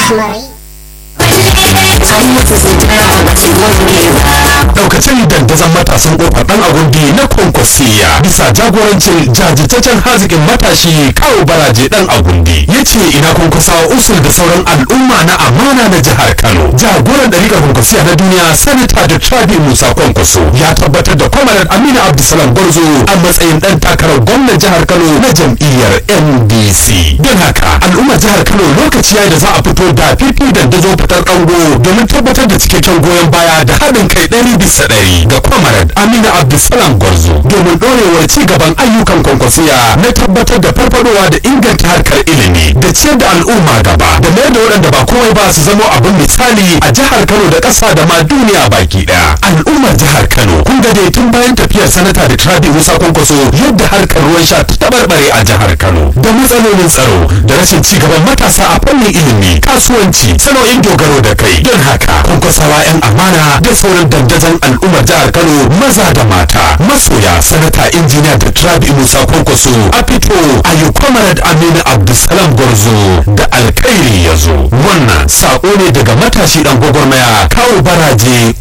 Rahmari. daukacin dandazon matasan kofar dan agundi na kwankwasiya bisa jagorancin jajirtaccen hazikin matashi kawo baraje dan agundi ya ce ina kwankwasawa usul da sauran al'umma na amana na jihar kano jagoran ɗarikar kwankwasiya na duniya sanata da trabi musa kwankwaso ya tabbatar da kwamarar aminu abdulsalam gwarzo a matsayin dan takarar gwamnan jihar kano na jam'iyyar ndc don haka al'ummar jihar kano lokaci ya da za a fito da fifi dandazo fitar ɗango domin tabbatar da cikakken goyon baya da haɗin kai ɗari bisa ɗari ga kwamarar aminu abdulsalam gwarzo domin ɗorewar ci gaban ayyukan kwankwasiya na tabbatar da farfadowa da inganta harkar ilimi da ciyar da al'umma gaba da mayar da waɗanda ba komai ba su zamo abin misali a jihar kano da ƙasa da ma duniya baki ɗaya al'ummar jihar kano kun ga dai tun bayan tafiyar sanata da trabi musa kwankwaso yadda harkar ruwan sha ta tabarbare a jihar kano da matsalolin tsaro da rashin ci gaban matasa a fannin ilimi kasuwanci sana'o'in dogaro da kai don haka kwankwasawa 'yan amana da sauran dandazon al'ummar jihar kano maza da mata masoya sanata injiniya da trabi musa kwankwaso a fito a yi kwamarad aminu abdulsalam gwarzo da alkhairi ya zo wannan sako ne daga matashi dan gwagwarmaya kawo baraje